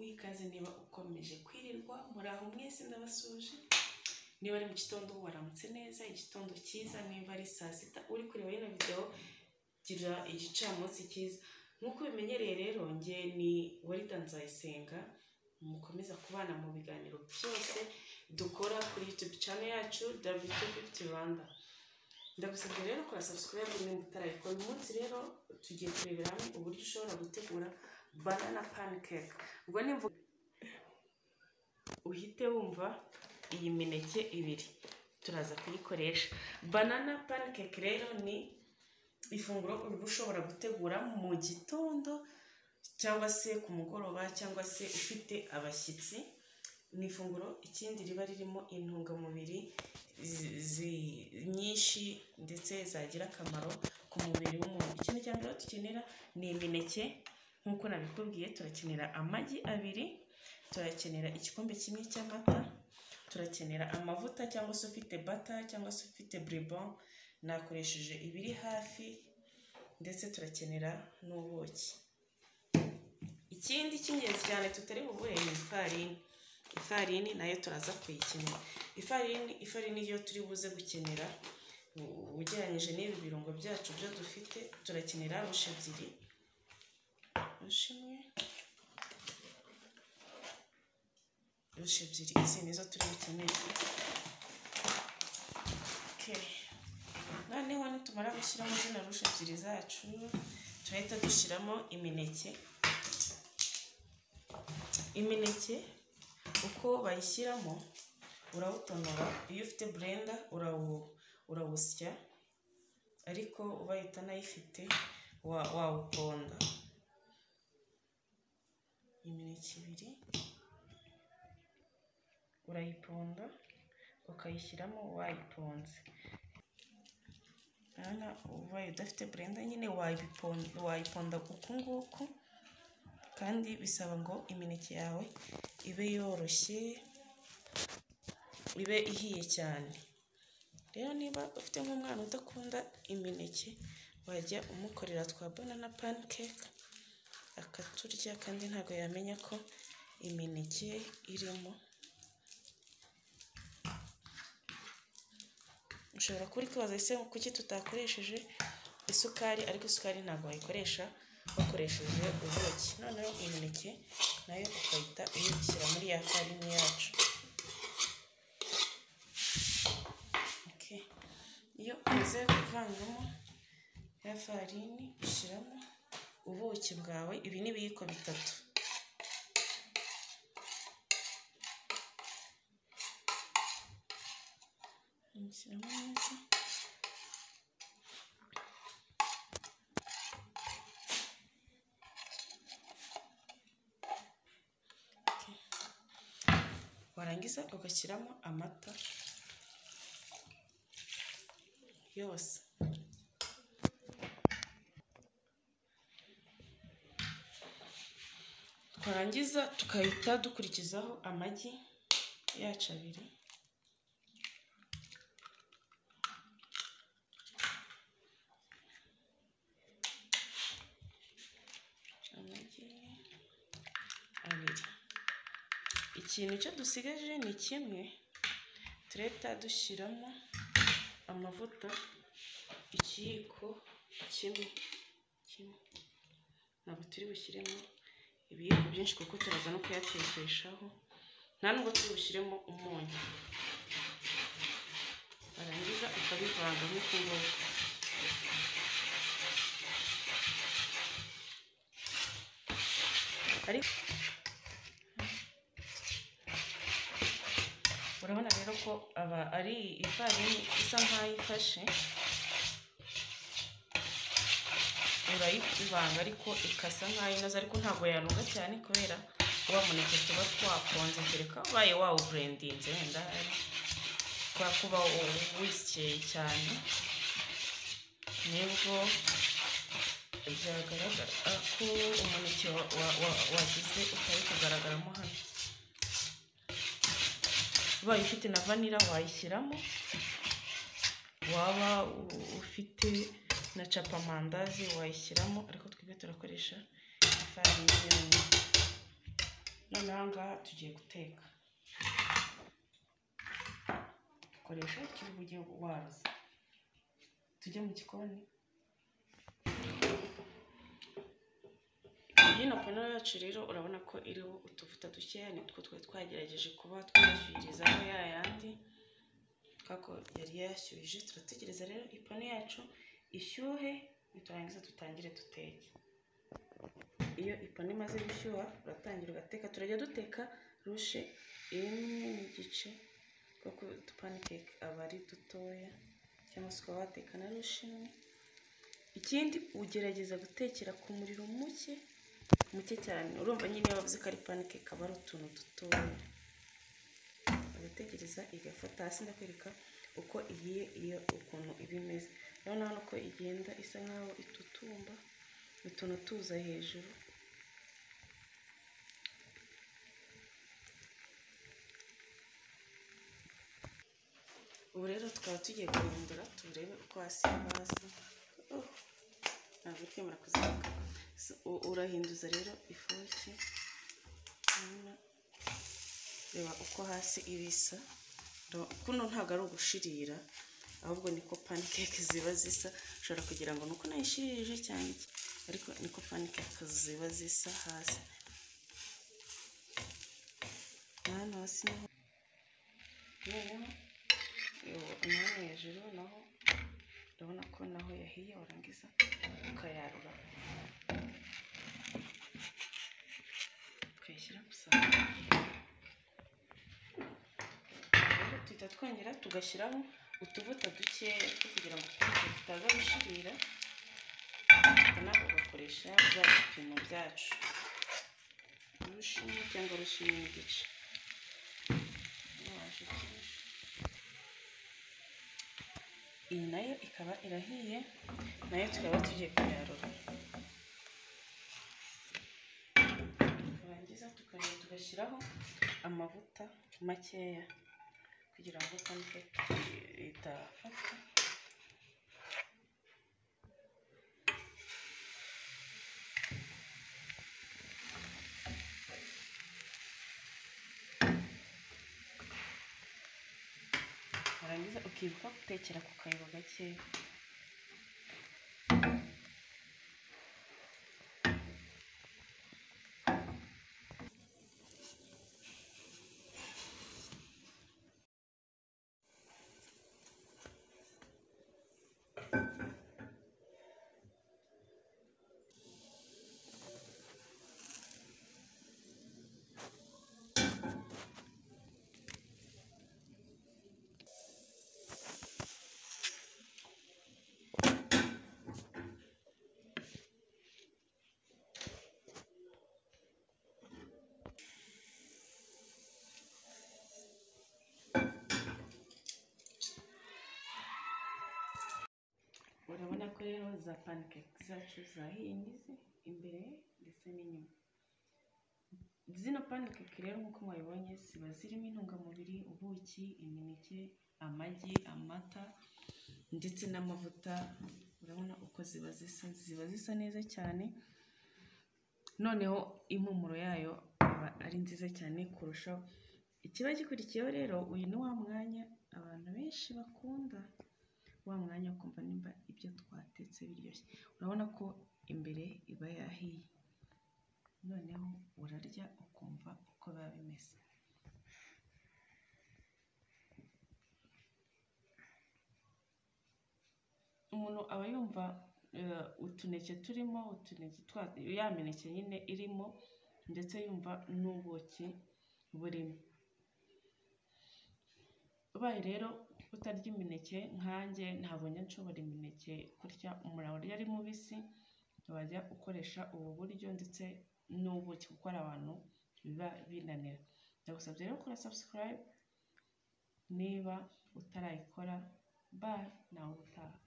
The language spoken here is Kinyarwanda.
ikaze niba ukomeje kwirirwa muraho mwese ndabasuje niba ari mu gitondo waramutse neza igitondo cyiza niba ari saa sita uri kureba ino videwo gira igicamunsi cyiza nk'uko bimenyereye rero nge ni warida nzayisenga mukomeza kubana mu biganiro byose dukora kuri yutube cyane yacu wtft rwanda ndagusabye rero kora sabusikarayibu niba utarayikora uyu munsi rero tugiye kurebera hamwe uburyo ushobora gutegura banana panikeke ubwo ni imvugo uhite wumva iyi mineke ibiri turaza kuyikoresha banana panikeke rero ni ifunguro uba ushobora gutegura mu gitondo cyangwa se ku mugoroba cyangwa se ufite abashyitsi ni ifunguro ikindi riba ririmo intungamubiri nyinshi ndetse zagira akamaro ku mubiri w'umuntu ikintu cya mbere dukenera ni imineke nk'uko nabikubwiye turakenera amagi abiri turakenera igikombe kimwe cy'amata turakenera amavuta cyangwa se ufite bata cyangwa se ufite buribon nakoresheje ibiri hafi ndetse turakenera n'ubuki ikindi cy'ingenzi cyane tutari bubure ni ifarini ifarini nayo turaza kuyikenera ifarini ifarini yo turi buze gukenera ugereranyije n'ibi birungo byacu byo dufite turakenera rushe ebyiri rushe imwe rushe ebyiri izi nizo turi bukenere noneho nitumara gushyiramo zino rushe ebyiri zacu turahita dushyiramo imineke imineke uko bayishyiramo urawutonora iyo ufite burenda urawusya ariko ubaye utanayifite wawuponda imineke ibiri urayiponda ukayishyiramo wayiponze urabona ubaye udafite burenda nyine wayiponda uku nguku kandi bisaba ngo imineke yawe ibe yoroshye ibe ihiye cyane rero niba ufite nk'umwana udakunda imineke wajya umukorera twa banana panikeke akaturya kandi ntabwo yamenya ko imineke irimo ushobora kuba uri kwibaza ese kuki tutakoresheje isukari ariko isukari ntabwo wayikoresha bakoresheje ubuki noneho imineke nayo ukahita uyishyira muri ya farini yacu iyo umaze kuvangamo ya farini ushyiramo ubuki bwawe ibi ni ibiyiko bitatu ushyiramo neza warangiza ugashyiramo amata yose twarangiza tukahita dukurikizaho amagi yacu abiri amagi abiri ikintu cyo dusigaje ni kimwe turahita dushyiramo amavuta ikiyiko kimwe kimwe ntabwo turi bushyiremo ibiyiko byinshi kuko turaza no kuyatekeshaho nta nubwo turi bushyiremo umunyu warangiza ukabivanga nk'uku nguku ariko urabona rero ko aba ari ifarini isa nk'aho ifashe urayivanga ariko ikasa nk'aho inoze ariko ntabwo yanuga cyane kubera wa muneke tuba twakonze kereka ubaye wawuburendinze wenda kubera kuba wisyeye cyane nibwo byagaragara ko umuneke wagize utari kugaragaramo hano ubaye ufite na vanira wayishyiramo waba ufite na capamandazi wayishyiramo ariko twebwe turakoresha ifarini yonyine noneho aha ngaha tugiye guteka dukoresha ikibugugiye waruza tujye mu gikoni iyi na panaro yacu rero urabona ko iriho utuvuta dukeya nitwo twari twagerageje kuba twashyirizaho ya yandi twako yari yashyuhije turategereza rero ipanu yacu ishyuhe niturangiza dutangire duteke iyo ipanu imaze gushyuha uratangira ugateka turajya duteka rushe imwe n'igice kuko udupanikeke aba ari dutoya cyangwa se ukaba wateka na rushe imwe ikindi ugerageza gutekera ku muriro muke muke cyane urumva nyine iyo bavuze ko ari panikeke aba ari utuntu dutoya ugategereza igafata hasi ndakwereka uko igiye iyo ukuntu iba imeze urabona hano ko igenda isa nkaho itutumba utuntu tuza hejuru ubu rero tukaba tugiye guhindura turebe uko hasi haba hasa ntabwo uri kwemera kuzamuka urahinduza rero ifoke urabona reba uko hasi iba isa kuno ntabwo ari ugushirira ahubwo niko panikeke ziba zisa ushobora kugira ngo nuko nayishirije cyane ariko niko panikeke ziba zisa hasi hano hasi naho naho hejuru naho urabona ko naho yahiye warangiza ukayarura tukayashyira ku tuhita twongera tugashyiraho utuvuta dukeya two kugira ngo tutaza gushirira nawe ugakoresha bya bipimo byacu urushinge cyangwa urushinge n'igice iyi nayo ikaba irahiye nayo tukaba tugiye kuyarura turangiza tukongera tugashyiraho amavuta makeya kugira ngo pankeke idafata warangiza ukibuka gutekera ku kayabo gakeya urabona ko rero za pancake zacu zahiye n'izi imbere ndetse n'inyuma zino pancake rero nk'uko mwabibonye ziba zirimo intungamubiri ubuki imineke amagi amata ndetse n'amavuta urabona uko ziba zisa ziba zisa neza cyane noneho impumuro yayo aba ari nziza cyane kurushaho ikiba gikurikiyeho rero uyu ni wa mwanya abantu benshi bakunda wa mwanya ukumva nimba ibyo twatetse biryoshye urabona ko imbere iba yahiye noneho urarya ukumva uko biba bimeze umuntu aba yumva utuneke turimo utuneke ya mineke nyine irimo ndetse yumva n'ubuki burimo ubaye rero utarya imineke nkanjye ntabonye nshobora imineke kurya umuntu urya ari mubisi wajya ukoresha ubu buryo ndetse n'ubuki kuko hari abantu biba binanira ndagusabye rero gukora sabusikarayibu niba utarayikora bayi nawe utaha